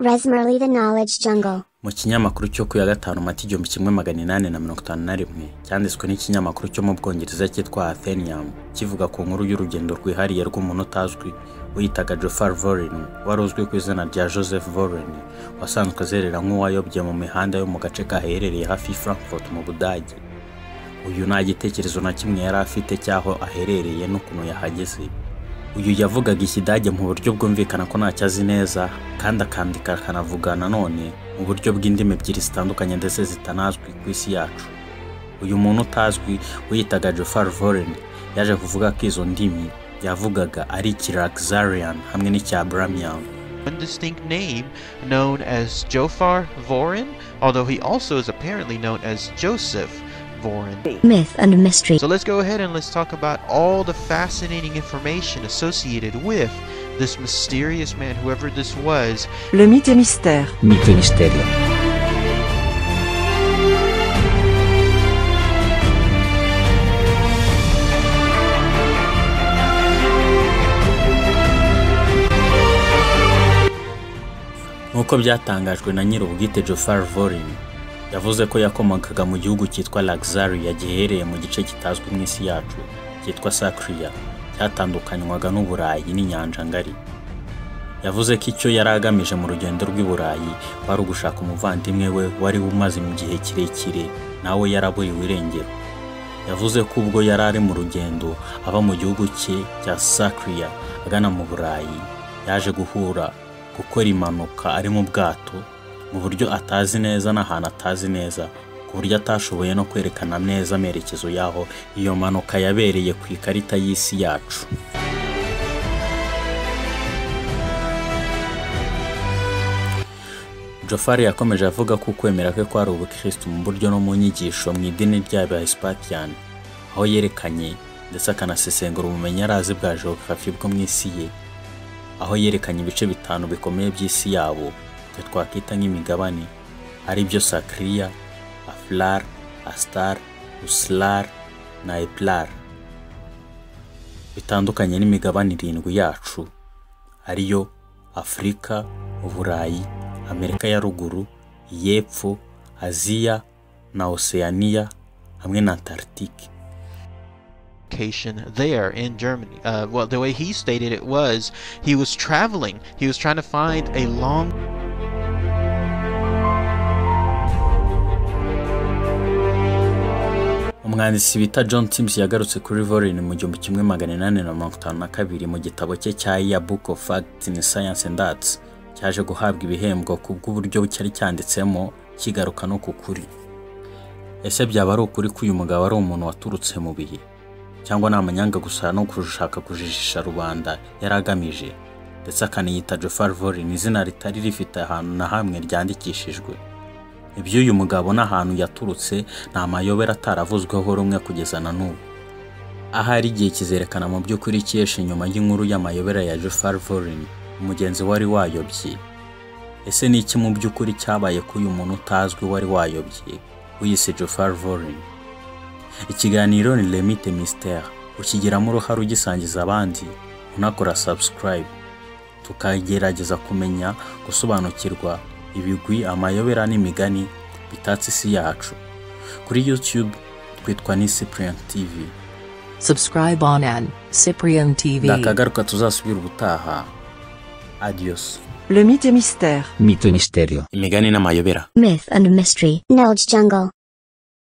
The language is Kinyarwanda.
Resmerly the Knowledge Jungle. mu kinyamakuru cyo ku ya gatanu mata igihumbi kimwe magana inani na mirongo itanu na rimwe cyanditswe n'ikinyamakuru cyo mu bwongereza cyitwa athenium kivuga ku nkuru y'urugendo rwihariye rw'umuntu utazwi wiyitaga jofar voren wari uzwi ku izina rya joseph voren wasanzwe azerera nk'uwayobye mu mihanda yo mu gace kaherereye hafi y'i frankfurt mu budage uyu nta gitekerezo na kimwe yari afite cy'aho aherereye n'ukuntu yahageze uyu yavugaga ikidage mu buryo bwumvikana ko ntacyo azi neza kandi akandika akanavuga nanone mu buryo bw'indimi ebyiri zitandukanye ndetse zitanazwi ku isi yacu uyu muntu utazwi wiyitaga jofar voren yaje kuvuga ko izo ndimi yavugaga ari ikiraxarian hamwe n'icyabramyan one distinct name known as Jofar Vorin, although he also is apparently known as Joseph Vorin. Myth and mystery. So let's go ahead and let's talk about all the fascinating information associated with this mysterious man, whoever this was. Le mythe et mystère. Mythe et mystère. nk'uko byatangajwe na nyir'ubwite jofar vorin yavuze ko yakomokaga mu gihugu cyitwa laxaria giherereye mu gice kitazwi mu isi yacu cyitwa sakriya cyatandukanywaga n'uburayi n'inyanja ngari yavuze ko icyo yari agamije mu rugendo rw'i burayi wari ugushaka umuvandimwe we wari umaze mu gihe kirekire nawe yaraburiwe irengero yavuze ko ubwo yari ari mu rugendo ava mu gihugu cye cya sakriya agana mu burayi yaje guhura gukora impanuka ari mu bwato mu buryo atazi neza n'ahantu atazi neza ku buryo atashoboye no kwerekana neza amerekezo y'aho iyo mpanuka yabereye ku ikarita y'isi yacu jofari yakomeje avuga ko ukwemera kwe kwari ubukirisitu mu buryo no mu nyigisho mu idini ry'abahisipatiyani aho yerekanye ndetse akanasesengura ubumenyi yari azi bwa geography bwo mu isi ye aho yerekanye ibice bitanu bikomeye by'isi yabo ibyo twakwita nk'imigabane ari byo sakiriya afular asitar usilar na epilar bitandukanye n'imigabane irindwi yacu ariyo afurika uburayi amerika ya ruguru iy'epfo aziya na oceania hamwe na antarctique location there in Germany. Uh, well, the way he stated it was he was traveling, he was trying to find a long umwanditsi bita john tims yagarutse kuri vorin mu gihumbi kimwe magana inani na mirongo itanu na kabiri mu gitabo cye cya iya book of facts in science and arts cyaje guhabwa ibihembo ku bw'uburyo cyari cyanditsemo kigaruka no ku kuri ese byaba ari ukuri ko uyu mugabo ari umuntu waturutse mu bihe cyangwa ni amanyanga gusa no gushaka kujijisha rubanda yari agamije ndetse akaniyita jofar vorin izina ritari rifite ahantu na hamwe ryandikishijwe iby'uyu mugabo n'ahantu yaturutse ni amayobera ataravuzweho rumwe kugeza na n'ubu ahari igihe kizerekana mu by'ukuri ikiyesha inyuma y'inkuru y'amayobera ya jofar vorin umugenzi wari wayobye ese ni iki mu by'ukuri cyabaye ko uyu muntu utazwi wari wayobye wiyise jofar vorin ikiganiro ni lemite misiteri ukigiramo uruhare ugisangiza abandi unakora sabusikarayibu tukagerageza kumenya gusobanukirwa ibigwi amayobera n'imigani bitatse isi yacu kuri youtube twitwa ni cyprian tv Subscribe on an Cyprian TV. ndakagaruka tuzasubira ubutaha adiyosi Le mythe et mystère. Mythe et mystère. imigani n'amayobera Myth and mystery. Knowledge Jungle.